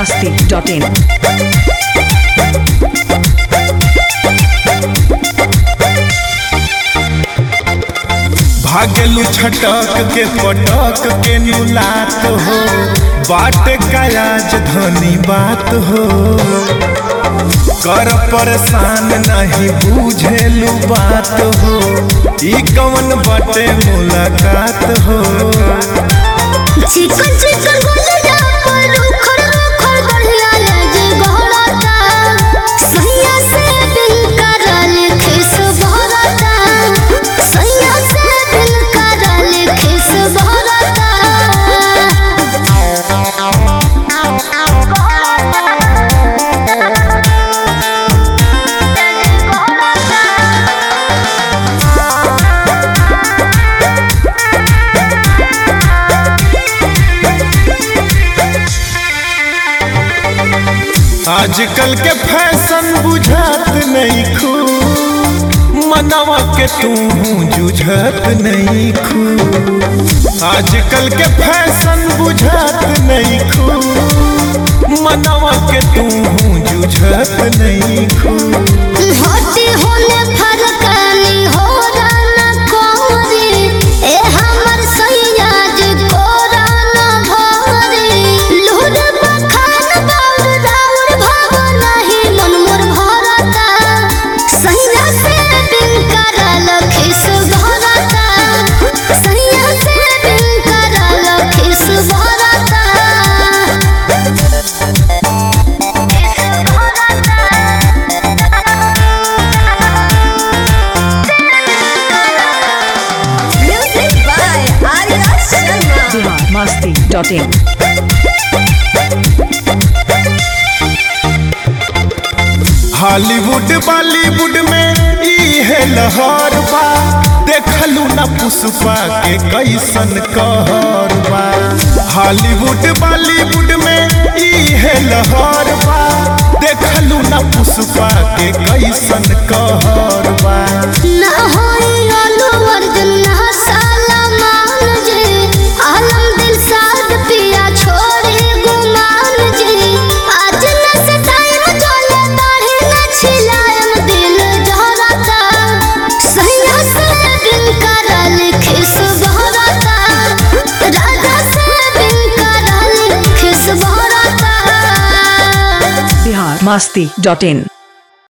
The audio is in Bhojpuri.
masti.in. भागलू छटक के पटक के नुलात हो बाट का राजधानी बात हो कर परेशान नहीं बुझेलू बात हो ई कवन बाटे मुलाकात हो चिकन चिकन गुलिया पर उखड़ उखड़ बढ़िया लगे गहराता सैया से दिल करल खिस भरता सैया से दिल करल खिस भरता आजकल के फैशन बुझात नहीं खू मनवा के तू जुझत नहीं खू आजकल के फैशन बुझात नहीं खू मनवा के तू जुझत नहीं खू होती होने फरकानी हो राना कोरी ए हमर सैया जी कोराना भरी लूर बखान बाउर राउर भाव नहीं मन मोर भरता सैया से बिन करल खिस भरता सैया से बिन करल खिस भरता Music by Arya Sharma. Bihar masti.in. Hollywood Bollywood में ई है लहर बा देखलू ना पुष्पा के कैसन कहर बा हॉलीवुड बॉलीवुड में ई है लहर बा देखलू ना पुष्पा के कैसन कहर बा ना होई अल्लू अर्जुन ना सलमान जी आलम दिल साद पिया छोड़े गुमान जी आज न से टाइम चले दाढ़ी न छिलाएम दिल जहरता सैया से बिन करल खिस बहरता राजा से बिन करल खिस बहरता Bihar masti.in.